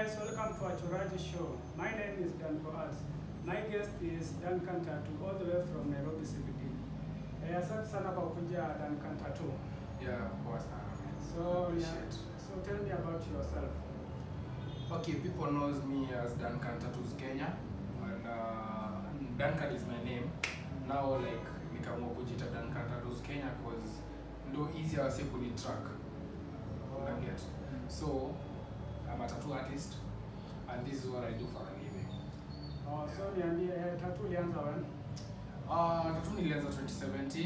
guys, welcome to Achoraji Show. My name is Danko Arts. My guest is Duncan Tattoo, all the way from Nairobi CBD. Eh, asante sana kwa kuja Duncan Tattoo. Yeah, poa sana. man. So, Appreciate. so tell me about yourself. Okay, people knows me as Duncan Tattoos Kenya, and uh, Duncan is my name. Now like nikaamua kujita Duncan Tattoos Kenya cause ndo easy wase kuni track. Una get? So I'm a tattoo artist, and this is what I do for a living. Oh, so niambie, eh, tattoo ulianza when? Uh, tattoo nilianza 2017.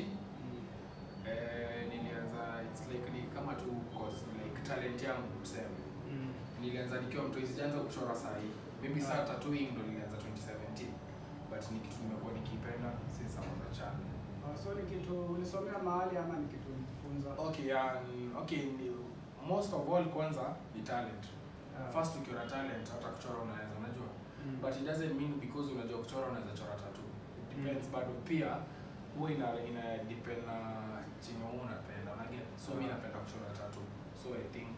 Eh, nilianza it's like ni kama tu cause like talent yangu tuseme. nilianza nikiwa mtoi sijaanza kuchora saa hii maybe saa Ah. tattooing ndo nilianza 2017 but ni kitu nimekuwa nikipenda since I'm on the channel Oh, so ni kitu ulisomea mahali ama ni kitu ulijifunza? okay um, okay ni, most of all kwanza ni talent Ah. first ukiwa na talent hata kuchora unaweza unajua Mm. but it doesn't mean because unajua kuchora unaweza chora tattoo it depends bado pia huwa ina ina depend na chenye wewe unapenda unaget so mimi Ah. napenda kuchora tattoo so i think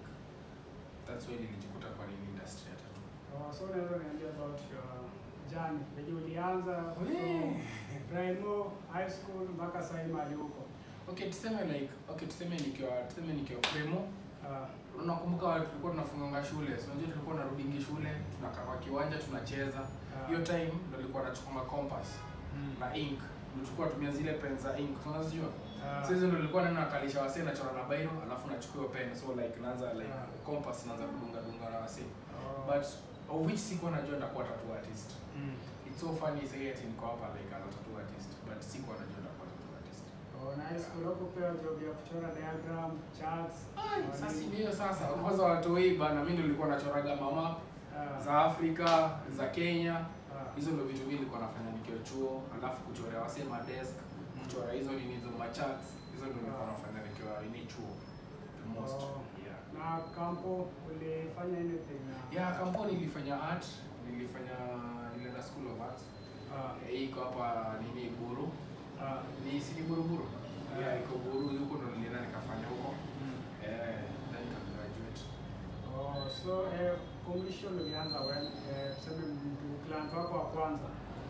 that's why nilijikuta kwa nini industry ya tattoo Oh, so unaweza niambia about your journey, venye ulianza Wee. from Primo, high school mpaka sasa hivi mahali huko. Okay, tuseme like okay, tuseme nikiwa tuseme nikiwa primo. Ah, Unakumbuka wale tulikuwa tunafunganga shule. So unajua tulikuwa tunarudingi shule, tunakaa kwa kiwanja tunacheza. ah, Hiyo time ndo nilikuwa nachukua ma compass mm, na ink. Ndio tulikuwa tumia zile pen za ink. Unazijua? ah, So hizo ndo nilikuwa naenda nakalisha wasee nachora na bairo, alafu nachukua hiyo pen. So like naanza like Ah. compass naanza kudunga dunga na wasee. oh, But of which sikuwa najua nitakuwa tattoo artist. mm. It's so funny say ati niko hapa like as a tattoo artist, but sikuwa najua nitakuwa tattoo artist. Oh, na high school hukupewa job ya kuchora diagram, charts. Ai, oh, Sasa nini? ndio sasa kwanza watu hii bana, mimi nilikuwa nachoraga mama Ah, za Afrika za Kenya. ah, Hizo ndio vitu mimi nilikuwa nafanya nikiwa chuo, alafu kuchorea wase ma desk, kuchora hizo nini hizo ma charts, hizo ndio nilikuwa nafanya nikiwa ini chuo. The most. Oh. Yeah. na kampo ulifanya anything na Yeah, kampuni nilifanya art, nilifanya nilienda school of art. ah, Eh, Hii iko hapa nini Buru. ah, Ni si ni Buru Buru. Ah. Yeah, iko Buru huko ndo nilienda nikafanya huko. mm. Eh, then nika graduate. Oh, so eh, commission ulianza when eh, tuseme mtu client wako wa kwanza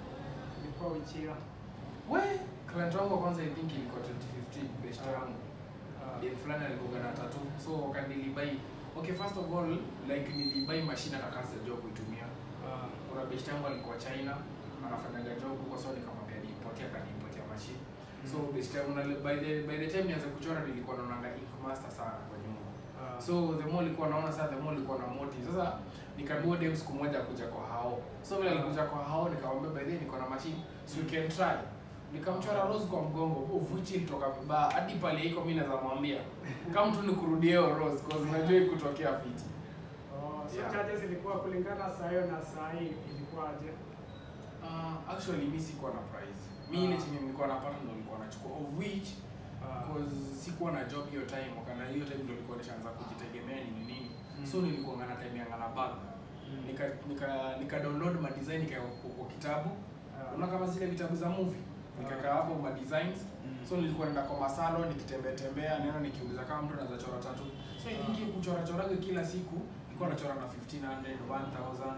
ilikuwa Wichira. We, client wangu wa kwanza I think ilikuwa 2015 best Ah. yangu. Ah, Dem fulani alikuwa na tattoo. So kanilibai. Okay, first of all, like nilibai machine hata kazi ya job kuitumia. ah, Kuna best yangu alikuwa China, anafanyaga job huko so nikamwambia niipotea kaniipotea machine. So best yangu na by the by the time nianze kuchora nilikuwa naonanga ink master sana kwa nyumba. ah, So the more nilikuwa naona sasa the more nilikuwa na motive. Sasa nikaambiwa dem siku moja kuja kwa hao. So vile alikuja kwa hao nikamwambia by the way niko na machine so you can try. Nikamchora rose kwa mgongo, uvuchi ilitoka vibaya hadi pale iko mimi naweza mwambia kama tu nikurudie hiyo rose cause unajua ikutokea fiti. oh, so Yeah. charges ilikuwa kulingana saa hiyo na saa hii ilikuwaje? Uh, actually mimi sikuwa na prize. Mimi ile Ah. chenye nilikuwa napata ndo nilikuwa nachukua of which Ah, cause sikuwa na job hiyo time wakana hiyo time ndo nilikuwa nishaanza kujitegemea nini nini. Mm. So nilikuwa ngana time ya ngana bag. mm, nika nika nika download ma design nika kwa kitabu ah, unaona kama zile vitabu za movie nikakaa hapo ma designs mm, so nilikuwa naenda kwa masalo nikitembea tembea neno nikiuliza kama mtu anaweza chora tatu so I think hiyo kuchora choraga kila siku nilikuwa nachora na 1500 1000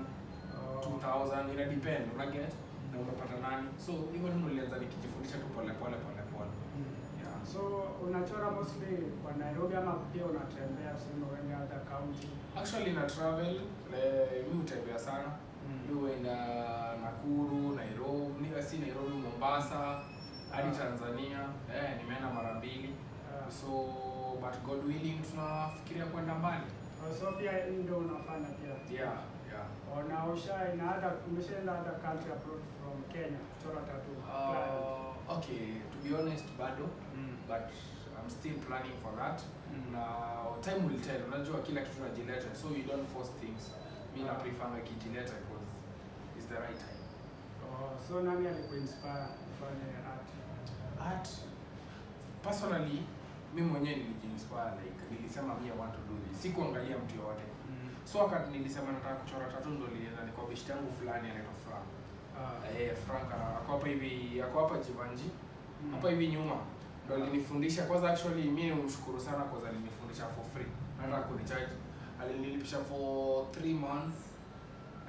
oh, 2000 ina depend una get na unapata nani so hivyo ndio nilianza nikijifundisha tu pole pole pole pole mm. yeah So unachora mostly kwa Nairobi ama pia unatembea sehemu uende other county? actually na travel eh, mi hutembea sana mi huenda Nakuru Nairobi ni- si Nairobi Mombasa hadi Ah. Tanzania eh, nimeenda mara mbili Ah, so but God willing tunafikiria kwenda mbali oh, so pia hii ndio unafanya pia? yeah yeah Ona usha in other umeshaenda other country abroad from Kenya kuchora tattoo. uh, okay to be honest bado Mm. but I'm still planning for that Mm. na time will tell unajua kila kitu najileta so you don't force things mi na Ah. prefer nakijileta because it's the right time Oh, so nani alikuinspire ufanye art? art personally mi mwenyewe nilijiinspire like nilisema mi I want to do this sikuangalia mtu yoyote Mm. so wakati nilisema nataka kuchora tatu ndo nilienda ni kwa best yangu fulani anaitwa Frank Ah. eh Frank ana- ako hapa hivi ako hapa Jivanji Mm. hapa hivi nyuma ndo alinifundisha kwanza actually mi umshukuru sana kwa alinifundisha for free hata Mm. kunicharge alinilipisha for 3 months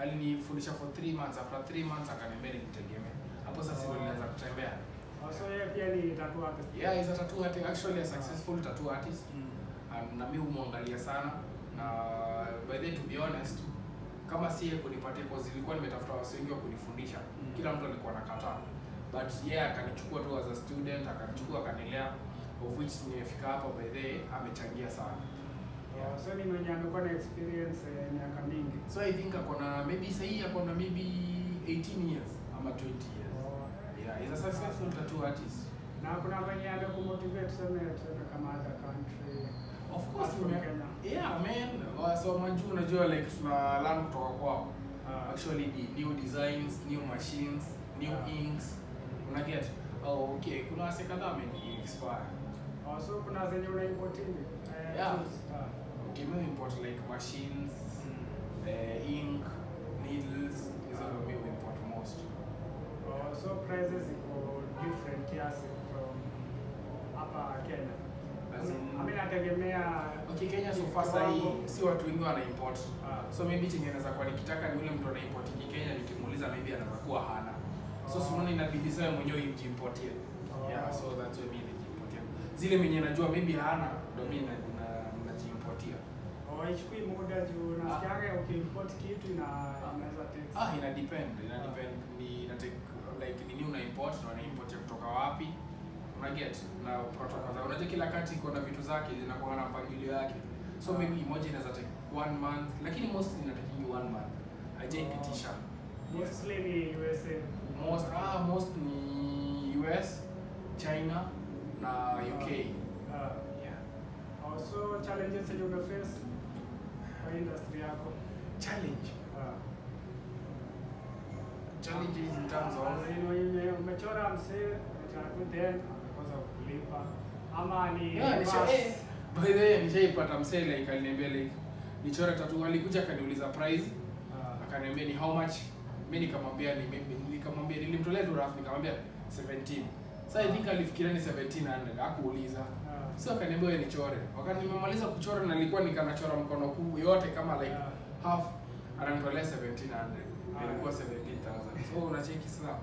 alinifundisha for 3 months after 3 months akaniambia nijitegemee hapo sasa ndio nilianza kutembea Oh, so yeye pia ni tattoo artist. yeah is a tattoo artist actually a successful tattoo artist Mm. Um, na mi humwangalia sana na by the way, to be honest kama si yeye kunipatia cause ilikuwa nimetafuta wasi wengi wa kunifundisha Mm. kila mtu alikuwa anakataa but yeye yeah, akanichukua tu as a student akanichukua akanilea of which nimefika hapa by the way, amechangia sana Oh, so ni mwenye amekuwa na experience eh, miaka mingi. so i think akona maybe sahii akona maybe 18 years ama 20 years Oh, yeah he's a successful tattoo artist na kuna mwenye amekumotivate tuseme tuseme kama other country. of course From man. Kenya. yeah man so majuu unajua like tuna learn kutoka kwao Ah, actually the new designs new machines new Yeah. inks una get oh okay kuna wase kadhaa wameni expire oh, so kuna zenye unaimport hivi. Eh, Yeah. tools. Ah. okay mimi import like machines uh, ink needles hizo ndio mimi import most Oh, so prices iko different kiasi from hapa Kenya. As in- Mimi nategemea okay Kenya so far kiwango. sahi si watu wengi wana import Ah. so maybe chenye naweza kuwa nikitaka ni ule mtu ana import ki Kenya nikimuuliza maybe anaweza kuwa hana so Oh. si unaona inabidi sasa wewe mwenyewe ujimportie Oh. yeah so that's why mimi najimportia zile mwenye najua maybe hana ndio mimi na- na- najimportia Oh, haichukui muda juu nasikianga ukiimport kitu ina inaweza take. ah ina depend ina depend ni ina take like nini una import na una import ya kutoka wapi una get na protocol zao unajua kila kati iko na vitu zake zinakuwa na mpangilio yake so Ah. maybe moja inaweza take one month lakini mostly inatakingi one month hajaipitisha Mostly ni USA. most ah most ni US China na UK Ah. yeah Oh, so challenges zenye umeface kwa industry yako. challenge Ah. challenges in terms of As in, ume- umechora msee tatu then amekosa kulipa ama ni Yeah, nisha, reverse? eh, by the way nishaipata msee like aliniambia like nichore tatu alikuja akaniuliza price Ah. akaniambia ni how much mi nikamwambia ni mimi- nikamwambia nilimtolea tu rough nikamwambia 17 sasa i think alifikiria ni 1700 hakuuliza Ah. so akaniambia wewe nichore wakati nimemaliza kuchora na nilikuwa nikanachora mkono kuu yote kama like Yeah. half ananitolea 1700 Ah. ilikuwa 17000 so unacheki sasa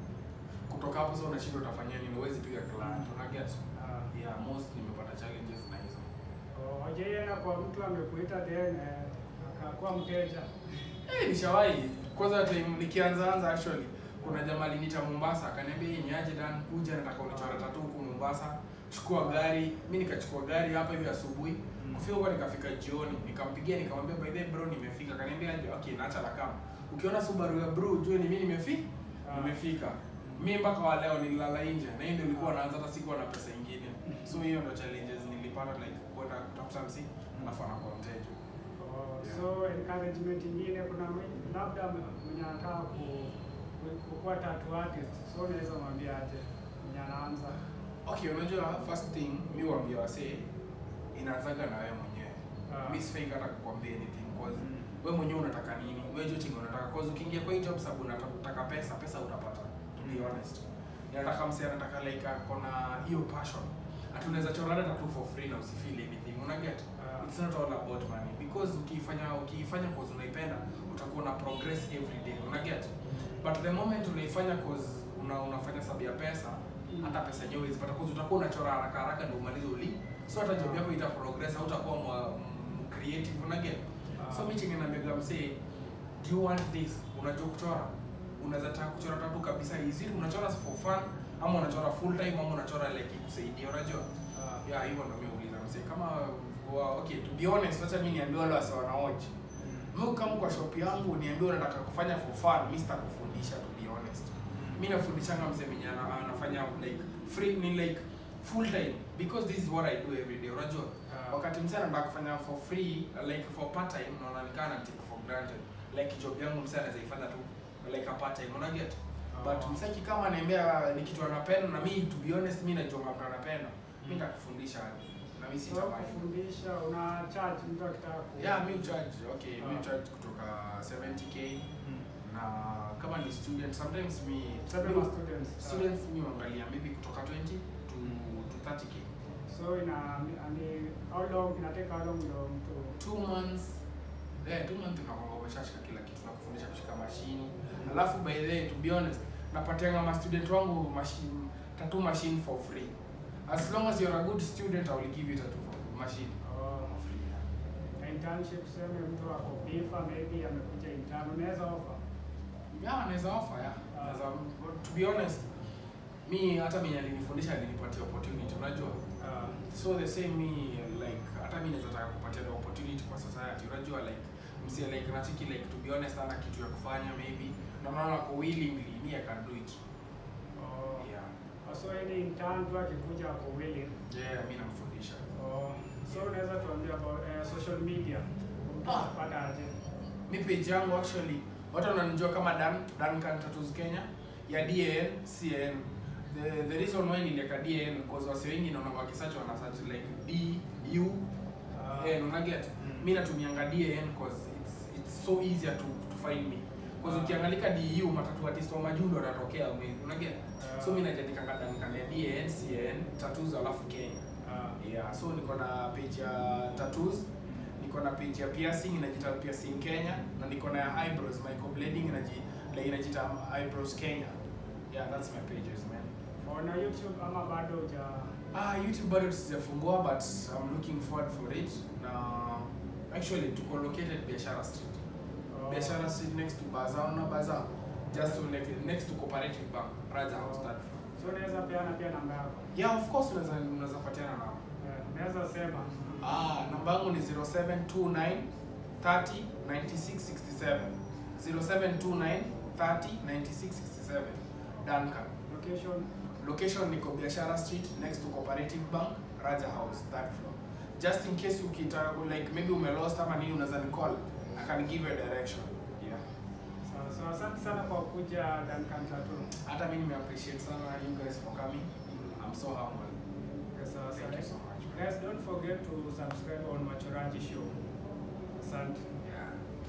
kutoka hapo sasa unashindwa utafanyia nini huwezi piga client una get Ah. yeah most nimepata challenges na hizo Oh, hujaienda kwa mtu amekuita then eh, akakuwa mteja. Eh, nishawahi kwanza time nikianza anza actually kuna jamaa aliniita Mombasa akaniambia hii ni aje Dan kuja nataka unichore tatu huku Mombasa chukua gari mimi nikachukua gari hapa hivi asubuhi Mm. kufika huko nikafika jioni nikampigia nikamwambia by the way bro nimefika akaniambia aje okay naacha la kama ukiona Subaru ya bro ujue ni mimi nimefika Ah. nimefika mimi mpaka wa leo nililala nje na hiyo ndio ilikuwa naanza hata sikuwa na pesa nyingine so hiyo ndio challenges nilipata like kwenda kutafuta msi alafu anakuwa mteja Oh, Yeah. so encouragement ingine kuna mwe- labda mwenye anataka ku ku- kukuwa tattoo artist so unaweza mwambia aje mwenye anaanza Okay, unajua first thing mi waambia wasee inaanzaga na wewe mwenyewe. Ah. Mi sifai hata kukwambia anything cause Mm. wewe mwenyewe unataka nini? Wewe jua chenye unataka cause ukiingia kwa hii job sababu unataka pesa, pesa utapata. To be Mm. honest. Ninataka msee anataka like ako na hiyo passion. Ati unaweza chora hata tu for free na usifeel anything. Una get? Ah. It's not all about money because ukifanya ukifanya cause unaipenda utakuwa na progress every day. Una get? But the moment unaifanya cause una, unafanya sababu ya pesa Mm. hata pesa yenyewe huwezi pata cause utakuwa unachora haraka haraka ndio umalize uli so hata job yako ita progress au utakuwa mwa- m- creative una get Ah. so mimi chenye naambia msee do you want this unajua kuchora unaweza taka kuchora tatu kabisa easy unachora for fun ama unachora full time ama unachora like ikusaidie unajua Ah. yeah hivyo ndio mimi uliza msee kama wa, okay to be honest acha mimi niambie wale wase wanaoji mimi kama kwa shop yangu niambie unataka kufanya for fun mimi sitakufundisha to be honest mi nafundishanga msee mwenye ana- anafanya like free ni like full time because this is what I do every day unajua Ah. wakati msee anataka kufanya for free like for part time naona nikaa na take for granted like job yangu msee anaweza ifanya tu like a part time una get Ah. but msaki kama anaambia ni kitu anapenda na mi to be honest mi najua mambo anapenda mi nitakufundisha na mi So sitamai kufundisha una charge mtu akitaka ku yeah mi ucharge okay mi Ah. ucharge kutoka 70k Mm. na kama ni student sometimes mi Sasa mi- ma students. Ah. students mi huangalia maybe kutoka 20 to, to 30k So ina ani how long inateka how long ndio mtu two months eh two months unakwanga umeshashika kila kitu na kufundisha mashini alafu by the way to be honest napatianga ma student wangu machine tattoo machine for free as long as you're a good student I will give you tattoo for machine Oh, for free na internship sema mtu ako bifa maybe amekuja intern unaweza offer yeah naweza offer yeah Ah. naweza to be honest mi hata mwenye alinifundisha alinipatia opportunity unajua uh, so the same me like hata mi naweza taka kupatia the opportunity kwa society unajua like msi like natiki like to be honest ana kitu ya kufanya maybe na naona ko willingly me I can do it oh, yeah so any intern tu akikuja ako willing yeah mi namfundisha oh, so unaweza tuambia about uh, social media Ah. pata aje mi page yangu actually watu wananijua kama Dan Duncan Tattoos Kenya ya DAN CAN the, the reason why nilieka DAN because wase wengi naona wakisearch wana search like D U Ah. N una get Mm. mi natumianga DAN cause it's it's so easier to to find me cause Ah. ukiangalika DU matatu artist wa majundo wanatokea una get Ah. so mi najiandikanga Duncan ya DAN CAN tattoos alafu Kenya Ah. yeah so niko na page ya tattoos niko na page ya piercing inajita piercing Kenya na niko na ya eyebrows microblading inaji like inajita eyebrows Kenya yeah that's my pages man Ona YouTube ama bado uja ah YouTube bado sijafungua but I'm looking forward for it na actually tuko located Biashara Street oh, Biashara Street next to Bazaar na Bazaar just to next, next to Cooperative Bank Raja House third floor so unaweza peana pia namba yako yeah of course unaweza unaweza patiana na Eh, unaweza sema Ah, namba yangu ni 0729 30 9667. 0729 30 9667. Duncan. location Location niko Biashara Street next to Cooperative Bank, Raja House, third floor. Just in case ukitaka ku- like maybe umelost ama nini unaweza ni call. I can give you a direction. Yeah. sawa sawa asante sana kwa kuja Duncan Tattoo Hata mimi nime appreciate sana you guys for coming. I'm so humble. Yes, sawa Thank you so sawa much. guys don't forget to subscribe on Machoraji show asante Yeah.